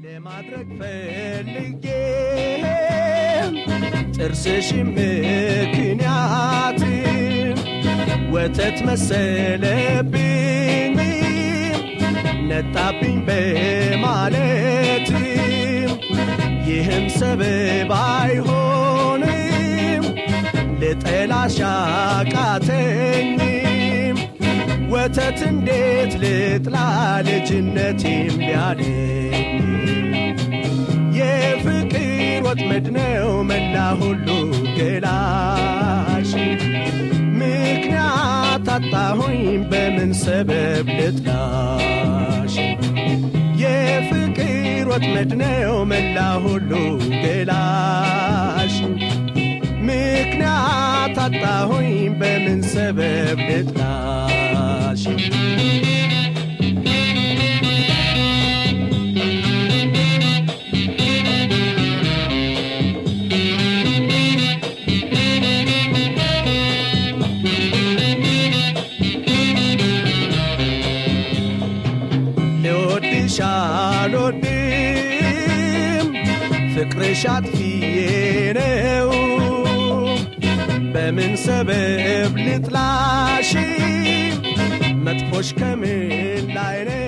ለማድረግ ፈልጌ ጥርስሽ ምክንያት ወተት መሰለብኝ ነጣብኝ በማለት ይህም ሰበብ አይሆንም ልጠላሽ አቃተኝም ወተት እንዴት ልጥላ ልጅነቴም ቢያለኝ የፍቅር ወጥመድ ነው መላ ሁሉ ገላሽ ምክንያት አጣሁኝ በምን ሰበብ ልጥላሽ የፍቅር ወጥመድ ነው መላ ሁሉ ገላሽ ምክንያት አጣሁኝ በምን ሰበብ ልጥላሽ ልወድሽ አልወድም ፍቅርሽ አጥፊዬ ነው በምን ሰበብ ልጥላሽ መጥፎሽ ከምን ላይ ነው